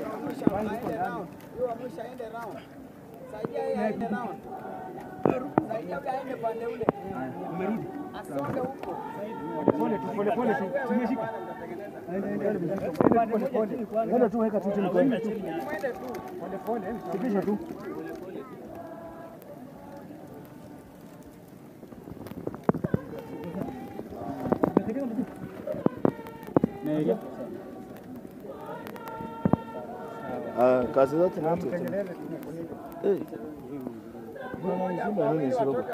Pole tu, pole pole tu. Tumeshika. Pole pole. Nenda tu weka tu chini kwa tu. Pole pole. Sikisha tu. Ah, kazi zote ni watu tu. Eh. Mbona nini isiroba?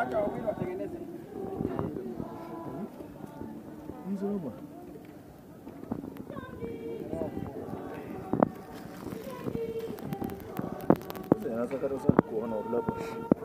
Mziroba. Sasa kata sana kuona ulapa.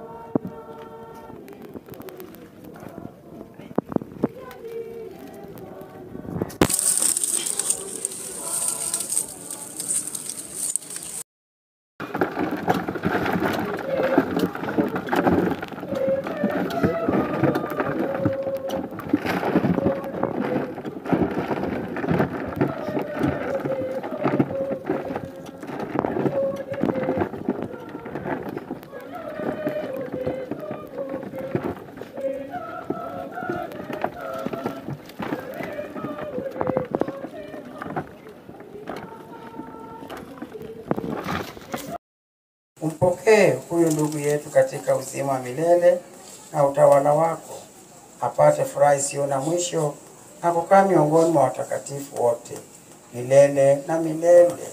Umpokee huyu ndugu yetu katika uzima wa milele na utawala wako, apate furaha isiyo na mwisho na kukaa miongoni mwa watakatifu wote milele na milele.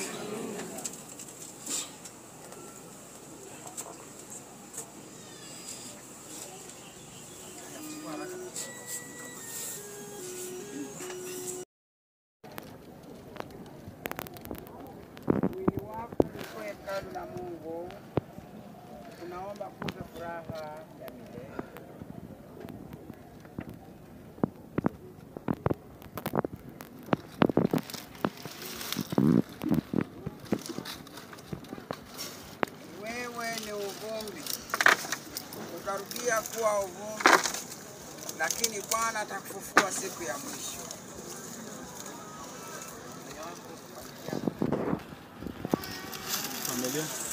Mwili wako ulikuwa hekalu la Mungu, tunaomba kupe furaha ya milele. Wewe ni uvumbi, utarudia kuwa uvumbi, lakini Bwana atakufufua siku ya mwisho. Familia.